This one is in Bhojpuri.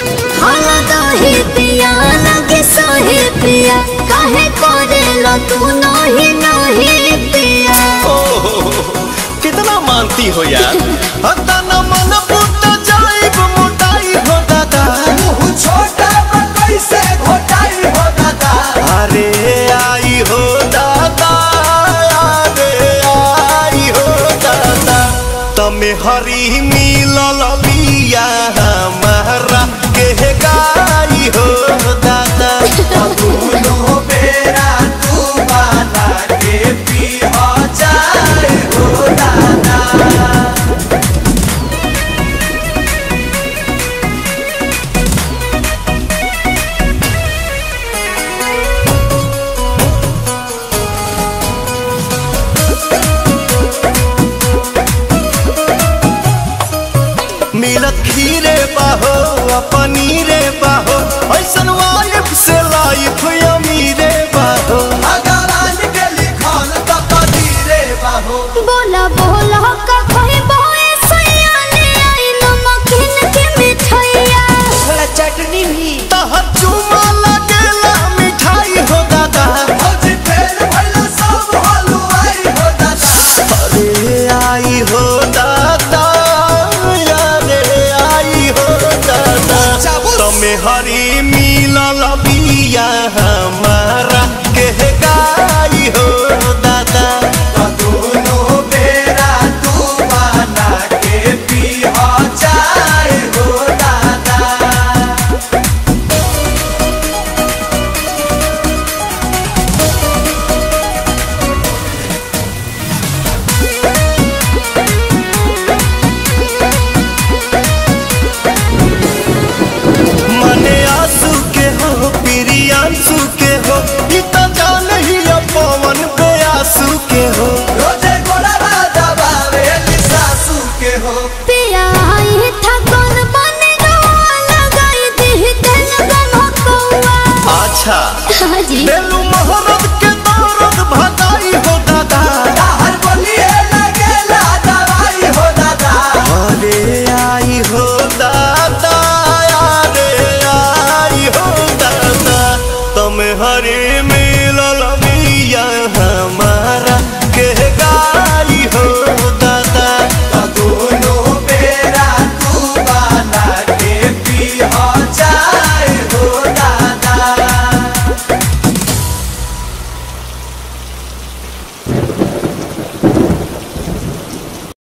हाला दही पिया लगे सही पिया काहे करेला तू नहीं नहीं पिया कितना मानती हो यार हता न मन पुट जाइब मोटाई हो दादा छोटा बा कैसे घोटाई हो दादा अरे आई हो दादा अरे आई हो दादा तमे हरी मिलल लिया हमारा के गाई हो दादा दोनों बेरा तू बाला के पी हो जाए हो दादा मिलत खीरे बाहो आ पनीरे बाहो ऐसन वाइफ से लाइफ अमीरे बाहो अगरान के लिखल तो कदीरे बाहो बोला बोला का कहे बोए सैया ले आई नमकीन के मिठाइया थोड़ा चटनी भी तहर चुमा लगेला मिठाई हो दादा भौजी फेर भइला सब हलुआई हो दादा अरे आई हो दादा अरे आई हो दादा चाबुस। तमे हरी मिलल बिया हमारा के गाई हो